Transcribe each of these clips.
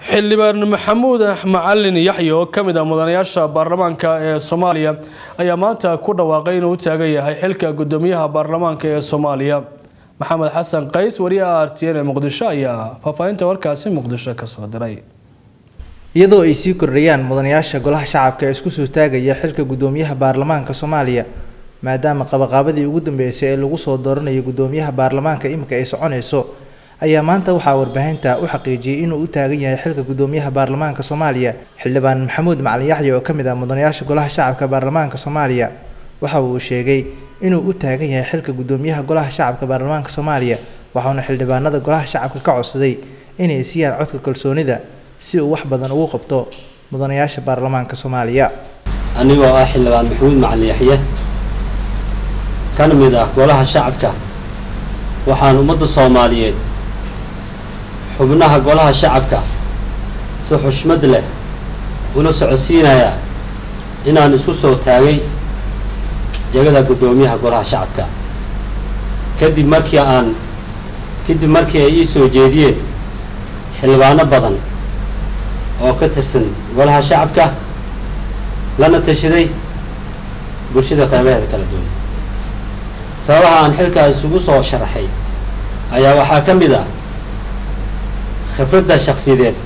xildhibaan maxamuud macalin yaxye oo ka mid ah mudanayaasha baarlamaanka ee soomaaliya ayaa maanta ku dhawaaqay inuu u taagan yahay xilka gudoomiyaha baarlamaanka ee soomaaliya maxamed xasan qays wariyaha r t n ee muqdisho ayaa faahfaahinta warkaasi muqdisho kasoo diray iyadoo ay sii kordhayaan mudanayaasha golaha shacabka ee isku soo taagaya xilka gudoomiyaha baarlamaanka soomaaliya maadaama qabaqaabadii ugu dambeysay ee lagu soo dooranayo gudoomiyaha baarlamaanka imika ay soconayso ayaa maanta waxaa warbaahinta u xaqiijiyey inuu u taagan yahay xilka gudoomiyaha baarlamaanka soomaaliya xildhibaan maxamuud macalin yaxye oo ka mid ah mudanayaasha golaha shacabka baarlamaanka soomaaliya waxa uu sheegay inuu u taagan yahay xilka gudoomiyaha golaha shacabka baarlamaanka soomaaliya waxauna xildhibaanada golaha shacabka ka codsaday inay siiyaan codka kalsoonida si uu wax badan ugu qabto mudanayaasha baarlamaanka soomaaliya anigoo ah xildhibaan maxamuud macalin yaxye kana mid ah golaha shacabka waxaan ummadda soomaaliyeed xubnaha golaha shacabka si xushmad leh una socodsiinayaa inaan isku soo taagay jegada guddoomiyaha golaha shacabka kadib markii aan kadib markii ay ii soo jeediyeen xildhibaano badan oo ka tirsan golaha shacabka lana tashaday bulshada qeybaheeda kala duwan sababaha aan xilkaa isugu soo sharaxay ayaa waxaa ka mid ah khibradda shakhsiyadeed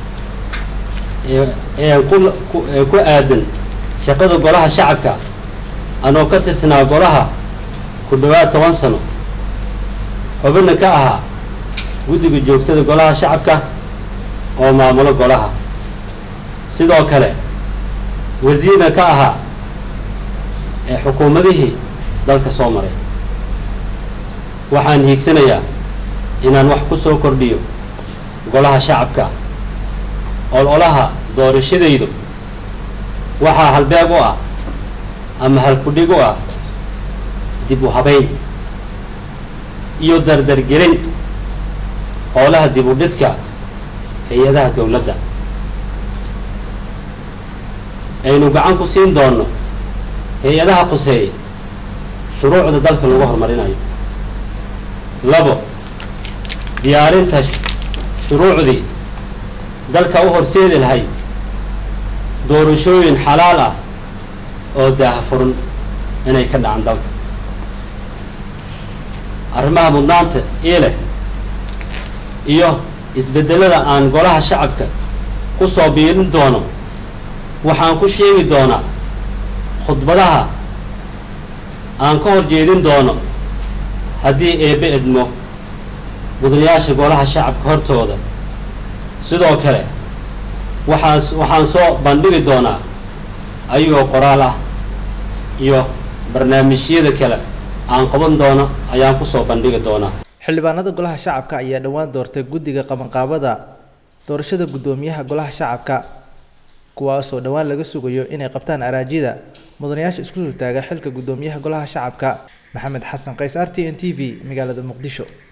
ee ku ee ku aadan shaqada golaha shacabka anoo ka tirsanaa golaha ku dhowaad toban sano xubinna ka ahaa guddiga joogtada golaha shacabka oo maamulo golaha sidoo kale wasiirna ka ahaa ee xukuumadihii dalka soo maray waxaan hiigsanayaa inaan wax ku soo kordhiyo golaha shacabka ololaha doorashadaydu waxaa halbeeg u ah ama halkudhig u ah dib u habayn iyo dardargelin howlaha dib u dhidka hay-adaha dowladda aynu gacan ku siin doonno hay-adaha quseeya shuruucda dalka lagu horumarinayo labo diyaarinta shuruucdii dalka u horseedi lahay doorashooyin xalaal ah oo daahafuran inay ka dhacan dalka arrimaha mudnaanta ii leh iyo isbeddelada aan golaha shacabka ku soo biirin doono waxaan ku sheegi doonaa khudbadaha aan ka hor jeedin doono haddii eebbe edmo mudanayaasha golaha shacabka hortooda sidoo kale waxaan waxaan soo bandhigi doonaa ayagoo qoraal ah iyo barnaamijyada kale aan qaban doono ayaan kusoo bandhigi doonaa xildhibaanada golaha shacabka ayaa dhowaan doortay guddiga qabanqaabada doorashada guddoomiyaha golaha shacabka kuwaasoo dhowaan laga sugayo inay qabtaan araajida mudanayaasha isku soo taaga xilka guddoomiyaha golaha shacabka maxamed xasan qays r t n t v magaalada muqdisho